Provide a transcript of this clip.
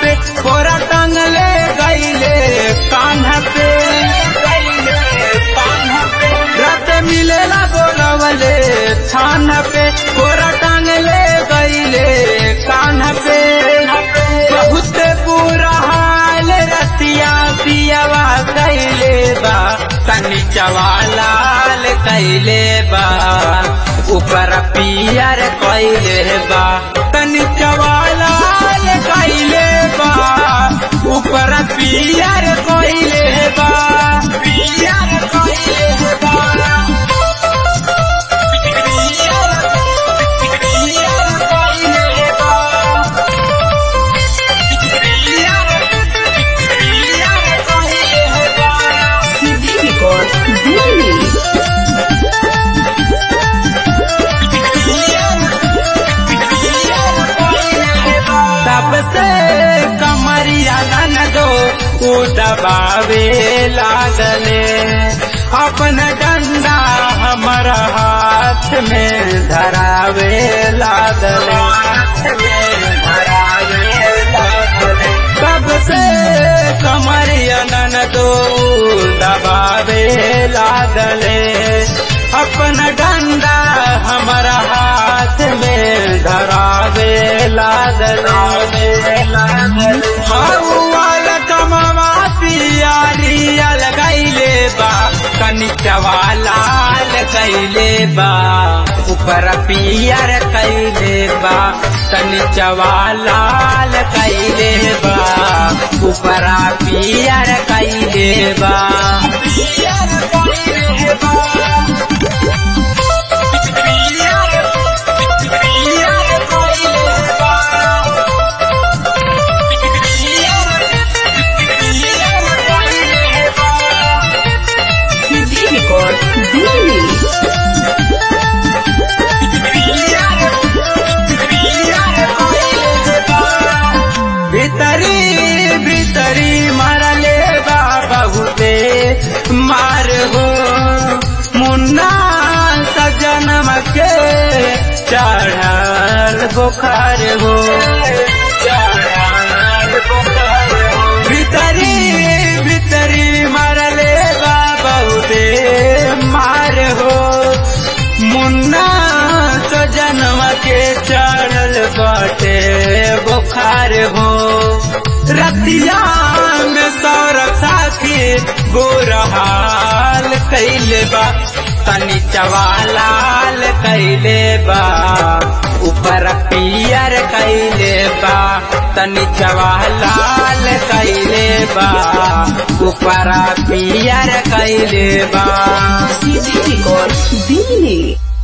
पे कोरा टांगले गईले कान्हा पे रात मिलेला बोलवले छान पे कोरा टांगले गईले कान्हा पे बहुत बुरा हाल रतिया पियावा कैले बा तनी चवालाल कैले बा ऊपर पियर कैले बा तनी चवालाल कैले बा ऊपर पियर कैले बा पियर कैले बा सीधी रिकॉर्ड दिल्ली सबसे कमरिया नन दो उ दबावे लागले अपन डंडा हमर हाथ में धरावे लागले सबसे कमरिया नन दो दबावे लागले अपन डंडा हमर हाथ में धरावे लागले हौवाल कमवा पियारिया लगैले बा कनी चवालाल कैले बा ऊपर पियर कैले बा कनी चवालाल कैले बा ऊपर पियर कैले बा पियर कैले बा सीधी रिकॉर्ड दिल्ली भीतरी भीतरी मरले बा बहुते मार हो मुन्ना सजनम के चढ़ल बुखार हो चढ़ल बुखार हो भीतरी भीतरी मरले बा बहुते मार हो मुन्ना तो जन्म के चढ़ल बाटे बुखार हो रतिया में सौरभ साथी गोरहाल कैले बा तनी चवालाल कैले बा ऊपर पियर कैले बा तनी चवालाल कैले बा ऊपर पियर कैले बा सीधी रिकॉर्ड दिल्ली